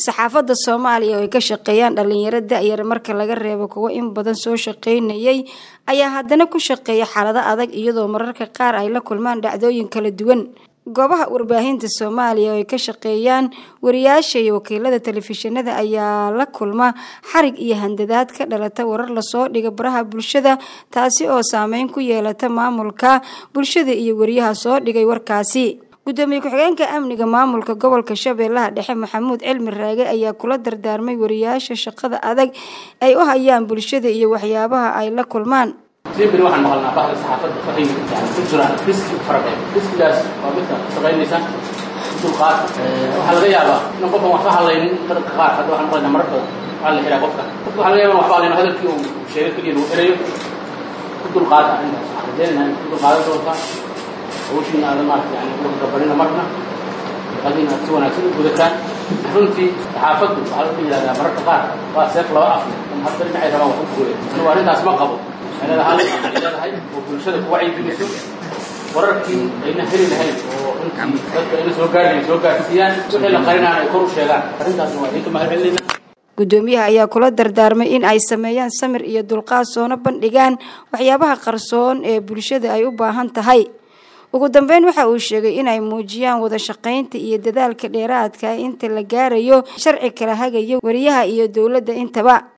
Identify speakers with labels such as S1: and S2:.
S1: saxaafadda soomaaliya oo ay ka shaqeeyaan dhalinyaro da-yar marka laga reebo kuwo in badan soo shaqeynayay ayaa haddana ku shaqeeya xaalado adag iyadoo mararka qaar ay la kulmaan dhacdooyin kala duwan goobaha warbaahinta soomaaliya oo ay ka shaqeeyaan wariyaasha iyo wakiilada telefishinada ayaa la kulma xarig iyo handadaad ka dhalata warar lasoo dhiga baraha bulshada taasi oo saameyn ku yeelata maamulka bulshada iyo wariyaha soo dhigay warkaasi gudoomiye ku-xigeenka amniga maamulka gobolka shabeellaha dhexe maxamuud cilmi raage ayaa kula dardaarmay wariyaasha shaqada adag ay u hayaan bulshada iyo waxyaabaha ay la kulmaan
S2: beri waxaan maqalnaa bahda saxaafadda waxay yani ku jiraan riski fara badan riskigaas waa midka ku shaqaynaysa dulqaad waxaa laga yaabaa in qofkan waxba hadlaynin dadka qaar hadda waxaan maqlaynaa marar badan waxaa la xiraa qofka qofka waxaa laga yaaba waxba hadlayno hadalkii uu sheegay keliya lagu xirayo ku dulqaada arrintaas waxaan rajeynayna in ku dulqaadan doontaa hawshiina aada maarata yani uga gabanina marna shaqadiina aad si wanaagsan u gudataan runtii saxaafaddu waxaa lagu yidhahdaa mararka qaar waa seef laba af in hadda dhinacay rabaan wax u fuulay anigu arrintaas ma qabo leedahay leedahay oo bulshada ku wacyigeliso wararkii ayna heli lahayn oo runtii dadka ayna soo gaarinayn soo gaarsiiyaan wixii la qarinaan ay kor u sheegaan arrintaas waa idinka mahad celinayna
S1: gudoomiyaha ayaa kula dardaarmay in ay sameeyaan samir iyo dulqaad soona bandhigaan waxyaabaha qarsoon ee bulshada ay u baahan tahay ugu dambeyn waxa uu sheegay inay muujiyaan wada shaqaynta iyo dadaalka dheeraadka inta la gaarayo sharci kala hagaya wariyaha iyo dowladda intaba